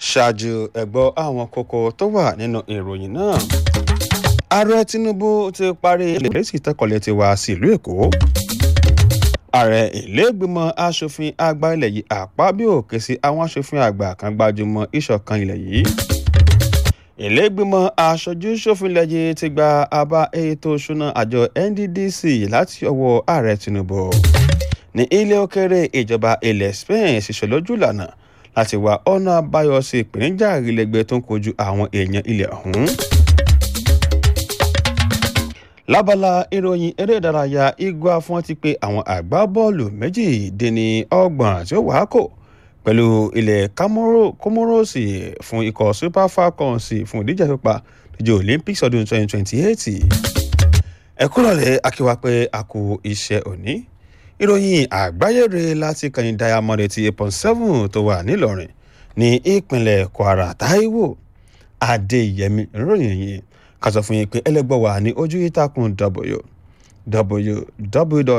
ṣáájú ẹ̀gbọ́ àwọn kókó tó wà nínú ìròyìn náà ààrẹ tinubu ti parí ìlẹ́sì tẹ́kọ̀lẹ́ ti wá sílùú èkó ààrẹ ìlẹ́gbìmọ̀ asòfin àgbà ilẹ̀ yìí àpábíò ké sí àwọn asòfin àgbà kan gbajúmọ̀ ìṣọ̀kan ilẹ̀ yìí ìlẹ́gbìmọ̀ aṣojú ṣòfin ilẹ̀ yìí ti gba àbá ètò ìṣúná àjọ nddc láti ọwọ́ ààrẹ tinubu ní ilé òkèrè ìjọba ilẹ̀ spain ṣiṣẹ́ lójú ìlànà láti wá ọ̀nà àbáyọ sí ìpèníjà ìrìlẹ̀gbẹ́ tó ń kojú àwọn èèyàn ilẹ̀ ọ̀hún lábala ìròyìn eré ìdárayá igua fún ti pé àwọn àgbábọ́ọ̀lù méjì dín ní ọgbọ̀n tí ó wàá kò pẹ̀lú ilẹ̀ kómóròsì fún ikọ̀ super falcons fún ìdíje pípa ìdíje olympics ọdún 2028 ẹ̀kúrọ̀lẹ́ akíwá pé a kú iṣẹ́ òní ìròyìn àgbáyére láti kàní diamond ti eight point seven tó wà nílọrin ní ìpínlẹ̀ kwara taiwo adéyẹmí ìròyìn yìí ká sọ fún yín pé ẹlẹgbọ́ wà ní ojú ìtàkùn w w